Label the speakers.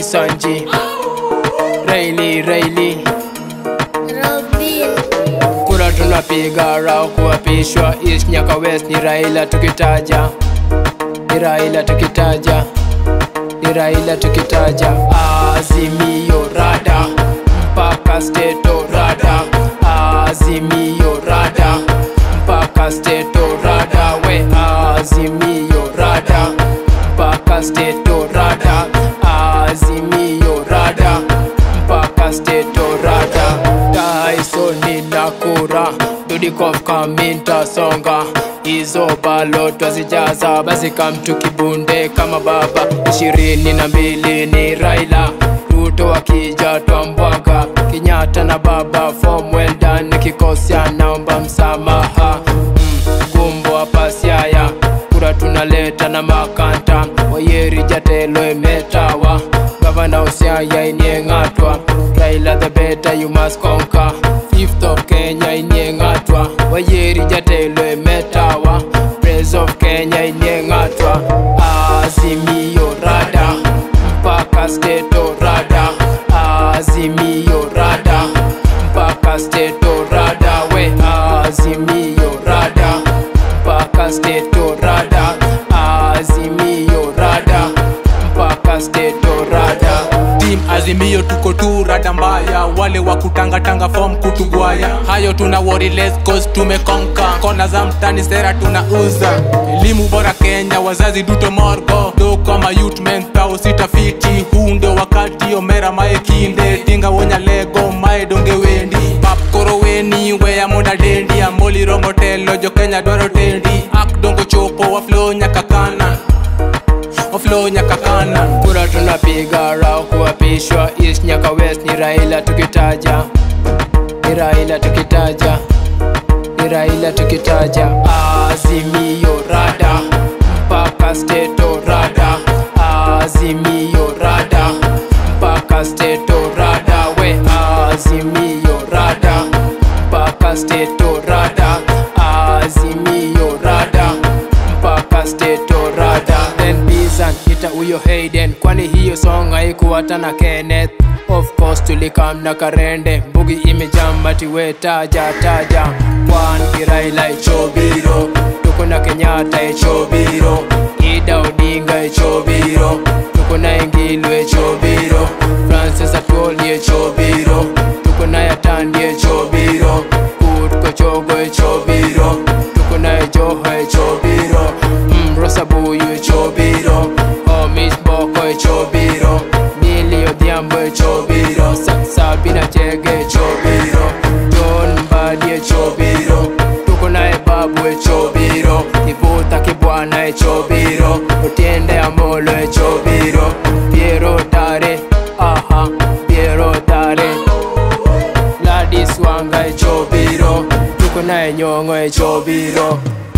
Speaker 1: Sanji Raili Raili
Speaker 2: Robin,
Speaker 1: kura tunapiga rao kuapishwa East Nyaka West ni Raila tukitaja ni Raila tukitaja ni Raila tukitaja Azimio rada mpaka steto rada Azimio rada mpaka steto rada we Azimio rada mpaka steto rada Azimio rada mpaka steto rada Tyson na kura Dudikoff kaminta songa hizo balo twazijaza basi kamtu kibunde kama baba ishirini na mbili ni Raila Ruto akija twambwaga Kenyatta na baba form well done nikikosea naomba msamaha mm, kumbo hapa Siaya kura tunaleta na makanta Wayeri Jatelo imetawa gavana Usiaya inieng'atwa Raila the better you must conquer Fifth of Kenya inieng'atwa Wayeri Jatelo imetawa Praise of Kenya inieng'atwa Azimio rada mpaka steto rada Azimio rada mpaka steto rada we Azimio rada mpaka steto rada Azimio rada mpaka steto rada
Speaker 3: Team Azimio tuko tu rada mbaya, wale wa kutangatanga form kutugwaya. Hayo tuna worry less cause tumekonka, kona za mtani sera tunauza. Elimu bora Kenya, wazazi duto morgo, do kama youth men pao sitafiti. Huu ndio wakati omera mae kinde, tinga wonya lego mae donge wendi. Pap koro weni weya monda dendi, amboli romo telo jo Kenya dwaro tendi. Ak dongo chopo wa flow nyaka kana, wa flow nyaka kana.
Speaker 1: kura tunapiga rao kuapishwa East Nyaka West ni Raila tukitaja ni Raila tukitaja ni Raila tukitaja Azimio rada mpaka steto rada Azimio rada mpaka steto rada we Azimio rada mpaka steto rada Azimio rada mpaka steto rada then Bizan ita huyo Hayden kwani hiyo song haikuwa tana Kenneth of course tulikam na Karende mbugi imejamba tiwe taja taja Kwan Kiraila ichobiro tuko na Kenyatta ichobiro Ida Odinga ichobiro tuko na Engilwe ichobiro Francis Atwoli ichobiro tuko na Yatandi ichobiro Kut Kochogo ichobiro tuko na Joho ichobiro mm, Rosa Buyu ichobiro Homies Boko ichobiro Nili Odhiambo ichobiro Sa- Sabina Chege ichobiro John Mbadi ichobiro tuko naye Babu ichobiro Kivuta Kibwana ichobiro Otiende Amolo ichobiro Piero Tare aha Piero Tare Gladys Wanga ichobiro tuko naye Nyong'o ichobiro